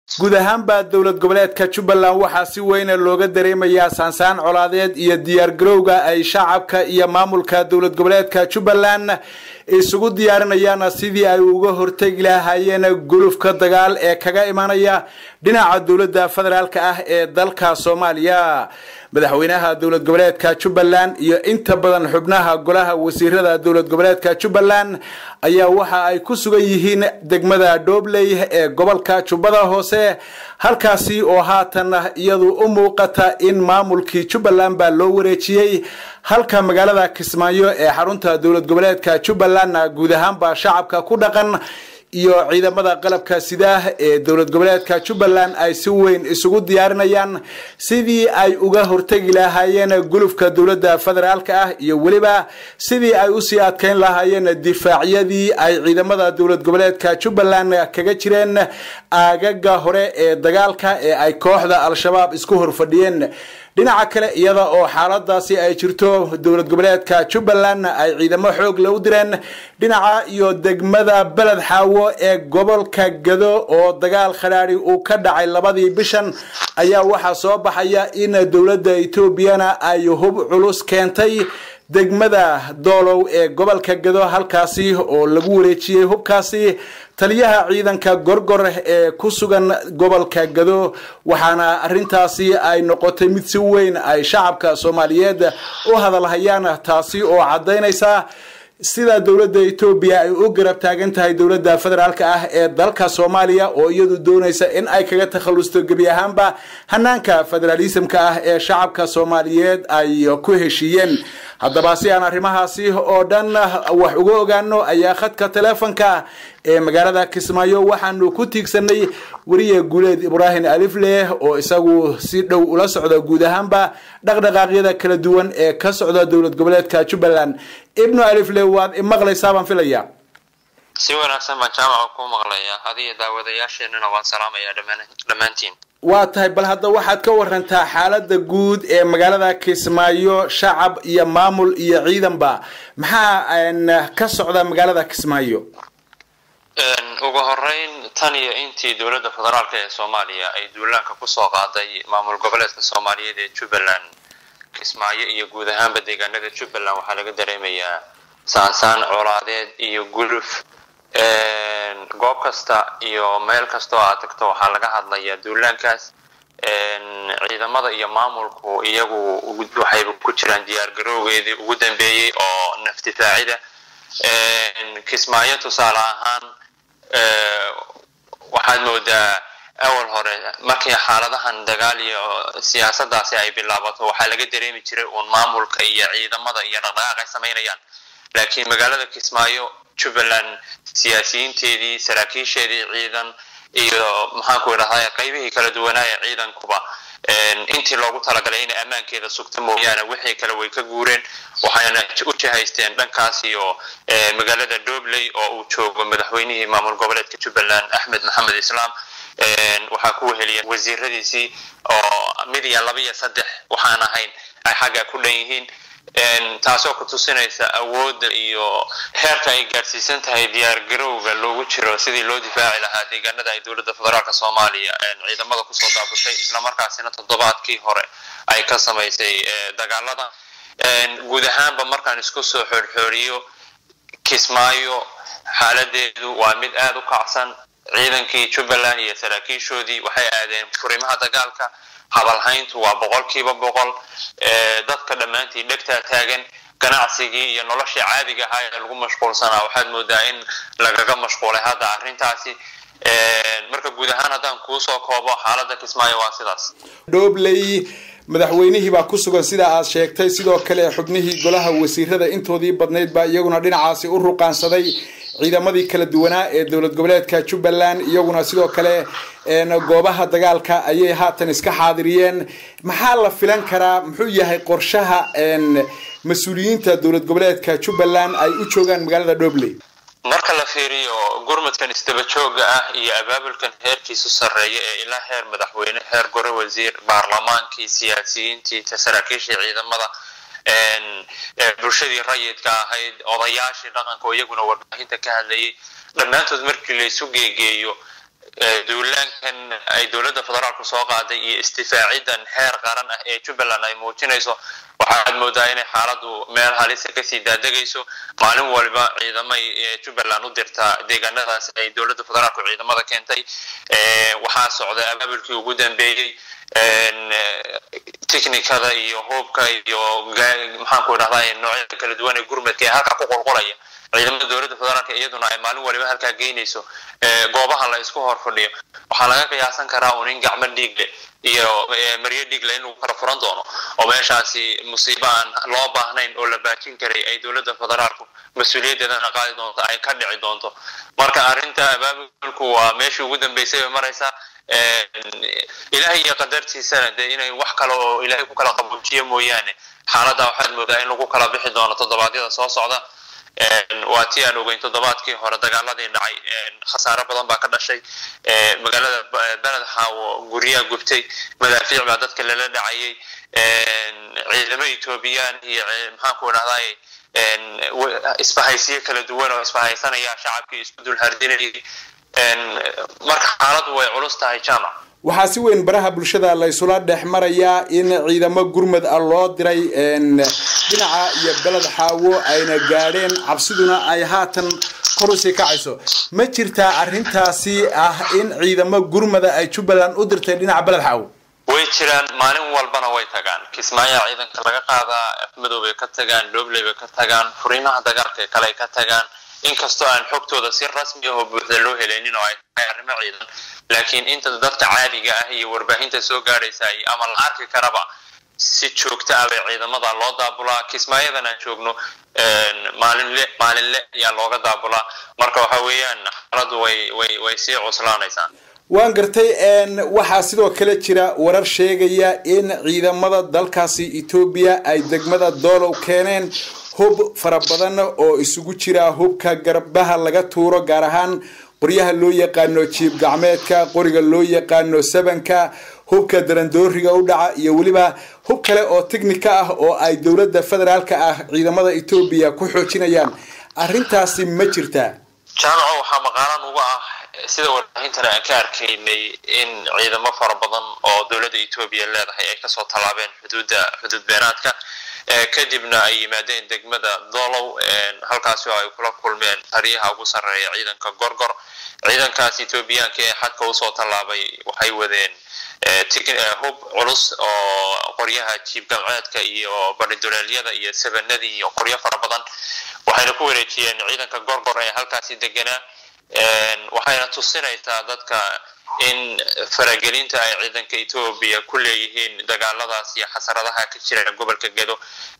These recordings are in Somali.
guud ahaanba dowlad goboleedka jubbaland waxaa si weyna looga dareemayaa saansaan colaadeed iyo diyaargarowga ay shacabka iyo maamulka dowlad goboleedka jubbaland isugu diyaarinayaan sidii ay uga hortegi lahaayeen gulufka dagaal ee kaga imanaya dhinaca dowladda federaalka ah ee dalka soomaaliya madaxweynaha dowlad goboleedka jubbaland iyo inta badan xubnaha golaha wasiirada dowlad goboleedka jubbaland ayaa waxa ay ku sugan yihiin degmada dhobley ee gobolka jubbada hoose halkaasi oo haatan iyadu u muuqata in maamulkii jubbaland baa loo wareejiyey halka magaalada kismaayo ee xarunta dowlad goboleedka jubbalandna guud ahaanba shacabka ku dhaqan iyo ciidamada qalabka sidaah ee dowlad goboleedka jubbaland ay si weyn isugu diyaarinayaan sidii ay uga hortegi lahaayeen gulufka dowladda federaalka ah iyo weliba sidii ay usii adkeyn lahaayeen difaacyadii ay ciidamada dowlad goboleedka jubbaland kaga jireen aagaga hore ee dagaalka ee ay kooxda al-shabaab isku horfadhiyeen dhinaca kale iyada oo xaaladaasi ay jirto dowlad goboleedka jubbaland ay ciidamo xoog lagu direen dhinaca iyo degmada beled xaawo ee gobolka gado oo dagaal khadhaadhi uu ka dhacay labadii bishan ayaa waxaa soo baxaya in dowladda etoobiyana ay hub culus keentay degmada doolow ee gobolka gado halkaasi oo lagu wareejiyey hubkaasi taliyaha ciidanka gorgor ee ku sugan gobolka gado waxaana arintaasi ay noqotay mid si weyn ay shacabka soomaaliyeed u hadalhayaan taasi oo caddaynaysa sida dowladda etoobiya ay u garab taagan tahay dowladda federaalka ah ee dalka soomaaliya oo iyadu doonaysa in ay kaga takhalusto gebi ahaanba hanaanka federaalismka ah ee shacabka soomaaliyeed ay ku heshiiyeen haddaba si aan arrimahaasi oo dhan wax uga ogaano ayaa khadka teleefonka ee magaalada kismaayo waxaanu ku tiigsanay weriye guuleed ibraahim alifleh oo isagu si dhow ula socda guud ahaanba dhaqdhaqaaqyada kala duwan ee ka socda dowlad goboleedka jubbaland ibnu alifleh waad imaqlaysaa baan filaya si wanaagsan baan jaamaca ku maqlayaa adiyo daawadayaasheenana waan salaamayaa dhammaantiin waa tahay bal hadda waxaad ka warantaa xaalada guud ee magaalada kismaayo shacab iyo maamul iyo ciidanba maxaa ka socda magaalada kismaayo ugu horeyn tan iyo intii dowladda federaalk ee soomaaliya ay duulaanka kusoo qaaday maamul goboleedka soomaaliyeed ee jubbaland kismaayo iyo guud ahaanba deegaanada jubbaland waxaa laga dareemayaa saansaan colaadeed iyo guluf goob kasta iyo meel kastoo aad tagto waxaa laga hadlayaa duulaankaas ciidamada iyo maamulku iyagu waxayba ku jiraan diyaar garowgeedii ugu dambeeyey oo nafdifaacida kismaayo tusaale ahaan waxaad moodaa awal hore markii xaaladahan dagaal iyo siyaasadaasi ay bilaabato waxaa laga dareemi jiray uun maamulka iyo ciidamada iyo dhaqdhaqaaq ay samaynayaan laakiin magaalada kismaayo jubbaland siyaasiyiinteedii saraakiisheedii ciidan iyo maxaanku idhahday qaybihii kala duwanaaye ciidankuba intii loogu talagalay inay ammaankeeda sugta mooyaane wixii kale way ka guureen waxayna u jihaysteen dhankaas iyo magaalada dobley oo uu joogo madaxweynihii maamul goboleedka jubbaland axmed maxamed islaam waxaa ku weheliya wasiiradiisii oo mid iyo laba iyo saddex waxaan ahayn ay xagga ku dhan yihiin taasoo ku tusinaysa awoodda iyo heerka ay gaadhsiisan tahay diyaar garowga loogu jiro sidii loo difaaci lahaa deegaanada ay dowladda federaalk soomaaliya ciidamada kusoo daabushay islamarkaasina toddobaadkii hore ay ka samaysay dagaalada guud ahaanba markaan isku soo xoorxooriyo kismaayo xaaladeedu waa mid aada u kacsan ciidankii jubbaland iyo saraakiishoodii waxay aadeen furimaha dagaalka habalhayntu waa boqolkiiba boqol dadka dhammaantii dhegtaa taagan ganacsigii iyo noloshii caadiga ahaa ee lagu mashquulsanaa waxaad moodaa in lagaga mashquulay hadda arrintaasi marka guud ahaan haddaan kuusoo koobo xaaladda kismaayo waa sidaas dhobley madaxweynihii baa ku sugan sida aad sheegtay sidoo kale xubnihii golaha wasiirada intoodii badnayd baa iyaguna dhinacaasi u ruqaansaday ciidamadii kala duwanaa ee dowlad goboleedka jubbaland iyaguna sidoo kale goobaha dagaalka ayay haatan iska xaadiriyeen maxaa la filan karaa muxuu yahay qorshaha mas-uuliyiinta dowlad goboleedka jubbaland ay u joogaan magaalada dhobley marka la fiiriyo gurmadkan isdaba jooga ah iyo abaabulkan heerkiisu sarreeya ee ilaa heer madaxweyne heer gore wasiir baarlamaankii siyaasiyiintii saraakiishii ciidamada bulshadii rayidka ahayd odayaashii dhaqanka oo iyaguna warbaahinta ka hadlayay dhammaantood markii laysu geegeeyo duulaankan ay dowladda federaalku soo qaaday iyo istifaacidan heer qaran ah ee jubbaland ay muujinayso waxaad moodaa inay xaaladu meel halisa kasii daadegayso maalin waliba ciidamay jubbaland u dirtaa deegaanadaas ay dowladda federaalku ciidamada keentay waxaa socday abaabulkii ugu dambeeyey technikada iyo hubka iyo maxaanku idhahdaa noocyada kala duwan ee gurmadka ee halka ku qulqulaya ciidamada dowladda federaalka iyaduna ay maalin waliba halkaa geynayso goobaha la isku hor fadhiyo waxaa laga qiyaasan karaa un in gacmo dhiigle iyo maryo dhiigle in lagu kala furan doono oo meeshaasi musiibo aan loo baahnayn oo la baajin karay ay dowladda federaalku mas-uuliyaddeedana qaadi doonto ay ka dhici doonto marka arrinta abaabulku waa meeshii ugu dambeysay bay maraysaa ilaahay iyo qadartiisana dee inay wax kale oo ilaahay ku kala qabuujiyo mooyaane xaaladda waxaad moodaa in lagu kala bixi doono toddobaadyada soo socda waa tii aan ogeyn toddobaadkii hore dagaaladii dhacay khasaare badan baa ka dhashay magaalada beled xaawo guryaha gubtay madaafiic baa dadka lala dhacayay ciidamo etoobiyaan iyo maxaanku idhahdaay isbahaysiyo kala duwan oo isbahaysanaya shacabkii isku dul hardinayay marka xaaladdu way culus tahay jaamac waxaa si weyn baraha bulshada la isula dhex marayaa in ciidamo gurmad ah loo diray dhinaca iyo beled xaawo ayna gaadheen cabsiduna ay haatan kor usii kacayso ma jirtaa arrintaasi ah in ciidamo gurmada ay jubbaland u dirtay dhinaca beled xaawo way jiraan maalin walbana way tagaan kismaayaa ciidanka laga qaadaa afmadow bay ka tagaan dhobley bay ka tagaan furiimaha dagaalka kale ay ka tagaan inkastoo aan xogtooda si rasmi ah oo buuxda loo helaynin oo ay tahay arrimo ciidan laakiin inta dadka caadiga ah iyo warbaahinta soo gaadhaysa ama la arki karaba si joogto ah bay ciidamada loo daabulaa kismaayadan aan joogno maalinle maalinle ayaa looga daabulaa marka waxa weeyaan xaaladdu way way way sii cuslaanaysaa waan gartay waxaa sidoo kale jira warar sheegaya in ciidamada dalkaasi etoobiya ay degmada doolow keeneen hub fara badan oo isugu jira hubka garbaha laga tuuro gaar ahaan qoryaha loo yaqaano jiib gacmeedka qoriga loo yaqaano sabanka hubka darandooriga u dhaca iyo weliba hub kale oo technika ah oo ay dowladda federaalka ah ciidamada etoobiya ku xoojinayaan arrintaasi ma jirtaa jaamaco waxaa maqaalan uga ah sida warbaahintana aan ka arkaynay in ciidamo fara badan oo dowladda etoobiya leedahay ay kasoo tallaabeen xuduudda xuduud beenaadka kadibna ay yimaadeen degmada dolow halkaasi oo ay kula kulmeen taliyaha ugu sarreeya ciidanka gorgor ciidankaas etoobiyaanka ee xadka usoo tallaabay waxay wadeen hub culus oo qoryaha jiib gamceedka iyo bariduleelyada iyo sabanadii iyo qoryo fara badan waxayna ku wareejiyeen ciidanka gorgor ee halkaasi deganaa waxayna tusinaysaa dadka in faragelinta ay ciidanka etoobiya ku leeyihiin dagaaladaas iyo xasaradaha ka jira gobolka gedo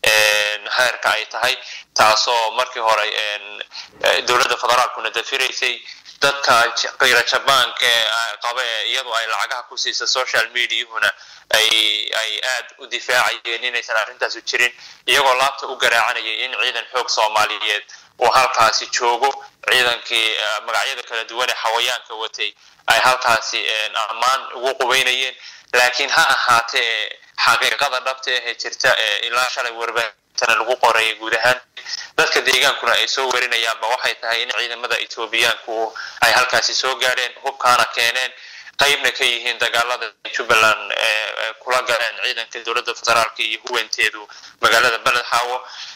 heerka ay tahay taasoo markii hore dowladda federaalkuna dafiraysay dadka kayra jabaanka ee qaba ee iyadu ay lacagaha ku siisa social mediahuna ay ay aad u difaacayeen inaysan arrintaasu jirin iyagoo laabta u garaacanayay in ciidan xoog soomaaliyeed uu halkaasi joogo ciidankii magacyada kala duwan ee xawayaanka watay ay halkaasi ammaan ugu qubaynayeen laakiin ha ahaatee xaqiiqada dhabta ahee jirta ee ilaa shalay warbaahintana lagu qorayay guud ahaan dadka deegaankuna ay soo warinayaanba waxay tahay in ciidamada etoobiyaanku ay halkaasi soo gaadheen hubkaana keeneen qaybna ka yihiin dagaalada jubbaland kula galeen ciidanka dowladda federaalka iyo huwanteedu magaalada beled xaawo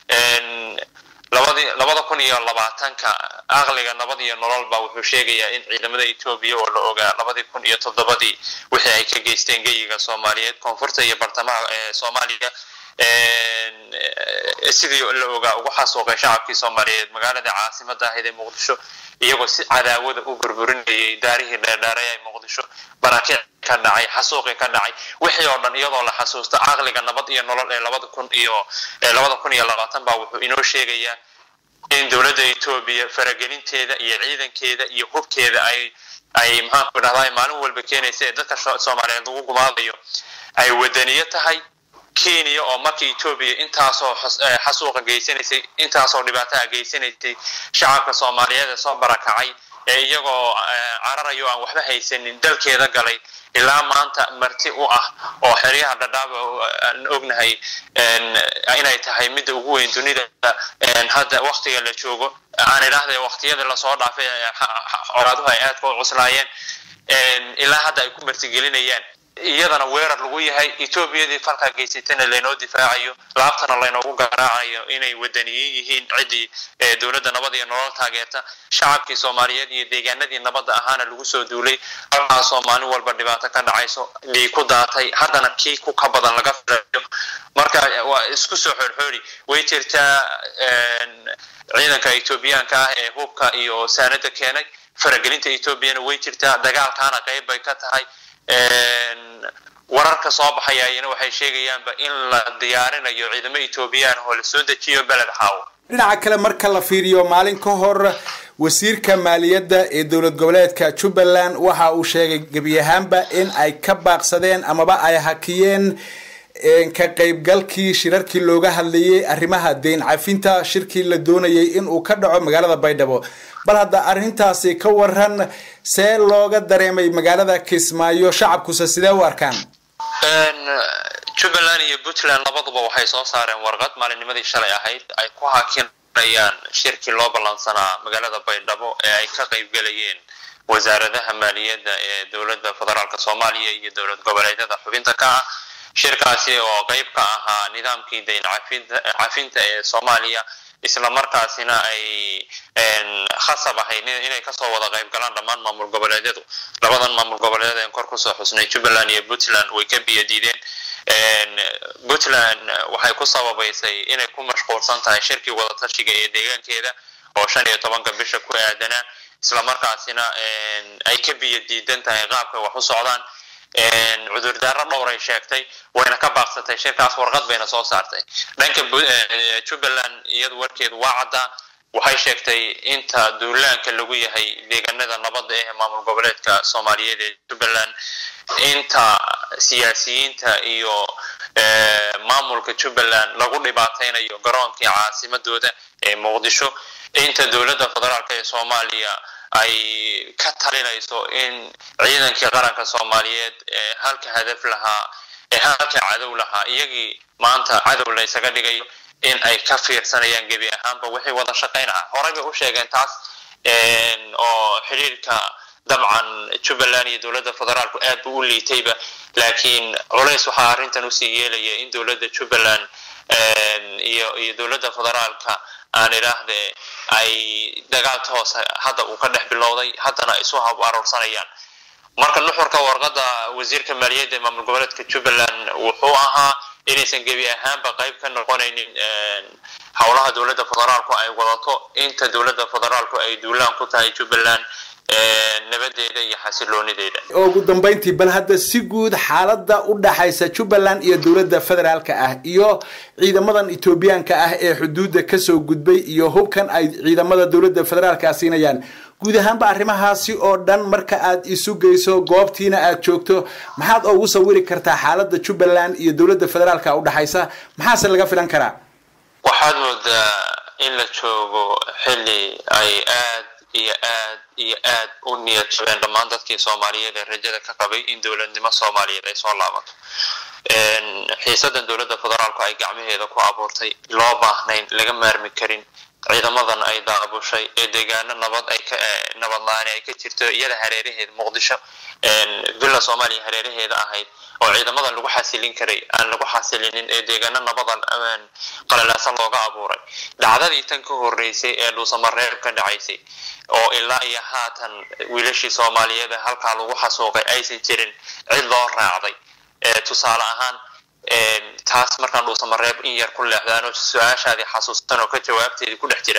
labadii labada kun iyo labaatanka aqliga nabad iyo nololba wuxuu sheegayaa in ciidamada etoobiya oo la ogaa labadii kun iyo toddobadii wixii ay ka geysteen geyiga soomaaliyeed koonfurta iyo bartamaha ee soomaaliya sidii la ogaa ugu xasuuqay shacabkii soomaaliyeed magaalada caasimada ahayd ee muqdisho iyagoo si cadaawada u burburinayay daarihii dheerdheeray ee muqdisho baraakic ka dhacay xasuuqi ka dhacay wixii oo dhan iyadoo la xasuusto caqliga nabad iyo nolol ee labada kun iyo labada kun iyo labaatan baa wuxuu inoo sheegayaa in dowladda etoobiya faragelinteeda iyo ciidankeeda iyo hubkeeda ay ay maxaanku dhahdaa maalin walba keenaysa ee dadka soomaaliyeed lagu gumaadayo ay wadaniyo tahay kenya oo markii etoobiya intaasoo xasuuqa geysanaysay intaasoo dhibaataha geysanaysay shacabka soomaaliyeed ee soo barakacay ee iyagoo cararayo aan waxba haysanin dalkeeda galay ilaa maanta marti u ah oo xeryaha dhadhaaba aan ognahay inay tahay midda ugu weyn dunida hadda waktiga la joogo aan idhaahday waktiyadii lasoo dhaafay colaaduhu ay aadka u cuslaayeen ilaa hadda ay ku martigelinayaan iyadana weerar lagu yahay etoobiyadii falkaa geysatana laynoo difaacayo laabtana laynoogu garaacayo inay wadaniyin yihiin ciddii dowladda nabad iyo nolol taageerta shacabkii soomaaliyeed iyo deegaanadii nabadda ahaana lagu soo duulay halkaasoo maalin walba dhibaato ka dhacayso dhii ku daatay haddana kii ku ka badan laga filayo marka waa isku soo xoorxoori way jirtaa ciidanka etoobiyaanka ah ee hubka iyo saanada keenay faragelinta etoobiyana way jirtaa dagaalkaana qayb bay ka tahay wararka soo baxaya ayana waxay sheegayaanba in la diyaarinayo ciidamo etoobiyaan oo la soo dejiyo beled xaawo dhinaca kale marka la fiiriyo maalin ka hor wasiirka maaliyadda ee dowlad goboleedka jubbaland waxa uu sheegay gebi ahaanba in ay ka baaqsadeen amaba ay hakiyeen ka qaybgalkii shirarkii looga hadlayay arrimaha deyn cafinta shirkii la doonayay in uu ka dhaco magaalada baydhabo bal hadda arrintaasi ka waran see looga dareemay magaalada kismaayo shacabkuse sidee u arkaan jubbaland iyo puntland labaduba waxay soo saareen warqad maalinnimadii shalay ahayd ay ku hakinayaan shirkii loo ballansanaa magaalada baydhabo ee ay ka qaybgelayeen wasaaradaha maaliyadda ee dowladda federaalk soomaaliya iyo dowlad goboleedyada xubinta ka ah shirkaasi oo qayb ka ahaa nidaamkii dayn cafinta ee soomaaliya isla markaasina ay khasab ahayd inay kasoo wada qayb galaan dhammaan maamul goboleedyadu labadan maamul goboleedyad een kor kusoo xusnay jubbaland iyo puntland way ka biyo diideen puntland waxay ku sababaysay inay ku mashquulsan tahay shirkii wadatashiga ee deegaankeeda oo shan iyo tobanka bisha ku aadanaa isla markaasina ay ka biyo diidan tahay qaabka wax u socdaan cudurdaaro dhowray sheegtay wayna ka baaqsatay shirkaas warqad bayna soo saartay dhanka jubbaland iyadu warkeedu waa caddaa waxay sheegtay inta duulaanka lagu yahay deegaanada nabadda ee maamul goboleedka soomaaliyeed ee jubbaland inta siyaasiyiinta iyo maamulka jubbaland lagu dhibaataynayo garoonkii caasimadooda ee muqdisho inta dowladda federaalk ee soomaaliya ay ka talinayso in ciidankii qaranka soomaaliyeed ee halka hadaf lahaa ee halka cadow lahaa iyagii maanta cadow la ysaga dhigayo in ay ka fiirsanayaan gebi ahaanba wixii wada shaqayn ah horey bay u sheegeen taas oo xiriirka dabcan jubbaland iyo dowladda federaalku aad buu u liitayba laakiin culays waxaa arrintan usii yeelaya in dowladda jubbaland iyo iyo dowladda federaalka aan idhaahde ay dagaal toos hadda uu ka dhex bilowday haddana isu hab aroorsanayaan marka nuxurka warqadda wasiirka maaliyadda ee maamul goboleedka jubbaland wuxuu ahaa inaysan gebi ahaanba qayb ka noqonaynin howlaha dowladda federaalku ay wadato inta dowladda federaalku ay duulaan ku tahay jubbaland nabadeeda iyo xasiloonideeda ugu dambeyntii bal hadda si guud xaaladda u dhaxaysa jubbaland iyo dowladda federaalka ah iyo ciidamadan etoobiyaanka ah ee xuduudda kasoo gudbay iyo hubkan ay ciidamada dowladda federaalka siinayaan guud ahaanba arrimahaasi oo dhan marka aad isu geyso goobtiina aad joogto maxaad ugu sawiri kartaa xaaladda jubbaland iyo dowladda federaalka u dhaxaysa maxaase laga filan karaa waxaad moodaa in la joogo xilli ay aad iyo aad iyo aad u niyad jabeen dhammaan dadkii soomaaliyeed ee rajada ka qabay in dowladnimo soomaaliyeed ay soo laabato xiisadan dowladda federaalku ay gacmaheeda ku abuurtay loo baahnayn laga maarmi karin ciidamadan ay daabushay ee deegaano nabad ay ka nabadlaani ay ka jirto iyada hareeraheeda muqdisho villa soomaaliya hareeraheeda ahayd oo ciidamadan lagu xasilin karay aan lagu xasilinin ee deegaano nabadan qalalaasan looga abuuray dhacdadii tan ka horeysay ee dhuusamareeb ka dhacaysay oo ilaa iyo haatan wiilashii soomaaliyeed ee halkaa lagu xasuuqay aysan jirin cid loo raacday tusaale ahaan taas markaan dhuusamareeb in yar ku leexdaan oo su-aashaadii xasuustan oo ka jawaabteedii ku dhex jira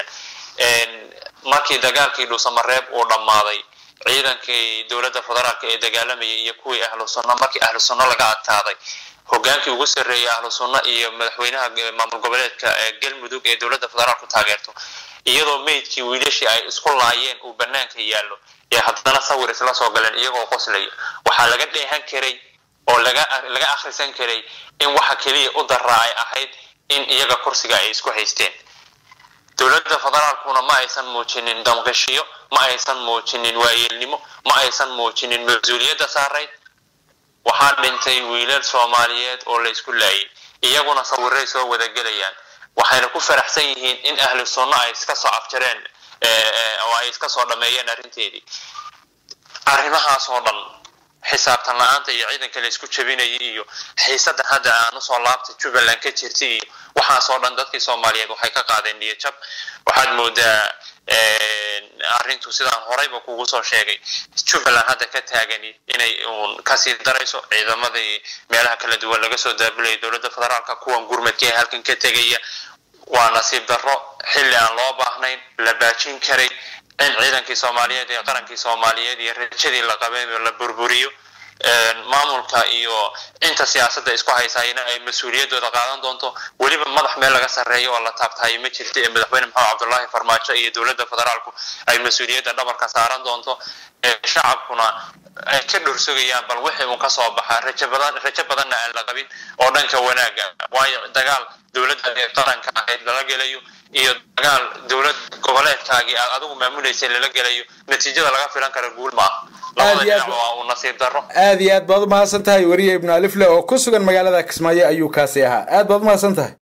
markii dagaalkii dhuusamareeb uu dhammaaday ciidankii dowladda federaalka ee dagaalamayay iyo kuwii ahlu sunna markii ahlu sunna laga adkaaday hogaankii ugu sarreeyay ahlu sunna iyo madaxweynaha maamul goboleedka galmudug ee dowladda federaalku taageerto iyadoo meydkii wiilashii ay isku laayeen uu banaanka yaallo ee haddana sawir isla soo galeen iyagoo qoslaya waxaa laga dheehan karay oo laga laga akhrisan karay in waxa keliya u daraa ay ahayd in iyaga kursiga ay isku haysteen dowladda federaalkuna ma aysan muujinin damqishiyo ma aysan muujinin waayeelnimo ma aysan muujinin mas-uuliyadda saarayd waxaa dhintay wiilal soomaaliyeed oo la isku laayay iyaguna sawiray soo wadagelayaan waxayna ku faraxsan yihiin in ahlu sunno ay iska soo afjareen oo ay iska soo dhameeyeen arrinteedii arrimahaas oo dhan xisaabtan la-aanta iyo ciidanka la isku jabinayay iyo xiisada hadda aan usoo laabtay jubbaland ka jirtay iyo waxaas oo dhan dadkii soomaaliyeed waxay ka qaadeen niyad jab waxaad moodaa arrintu sidaan horeyba kugu soo sheegay jubbaland hadda ka taagani inay uun kasii darayso ciidamadii meelaha kala duwan laga soo daabulayay dowladda federaalka kuwan gurmadka ee halkan ka tegaya waa nasiib darro xilli aan loo baahnayn la baajin karay in ciidankii soomaaliyeed iyo qarankii soomaaliyeed iyo rajadii la qabay la burburiyo maamulka iyo inta siyaasadda isku haysayna ay mas-uuliyaddooda qaadan doonto weliba madax meel laga sarreeyo oo la taabtahay ma jirta ee madaxweyne maxamed cabdullaahi farmaajo iyo dowladda federaalku ay mas-uuliyadda dhabarka saaran doonto shacabkuna ay ka dhorsogayaan bal wixii uun kasoo baxaa rajo badan rajo badanna aan la qabin oo dhanka wanaaga waayo dagaal dowladda ee qaranka ahayd lala gelayo iyo dagaal dowlad goboleedkaagii aad adigu maamulaysa lala gelayo natiijada laga filan kara guul ma ah labada dhinac waa uu nasiib darro aad iyo aad baad umahadsan tahay weriye ibnu alifle oo ku sugan magaalada kismaayo ayuu kaasi ahaa aad baad umahadsan tahay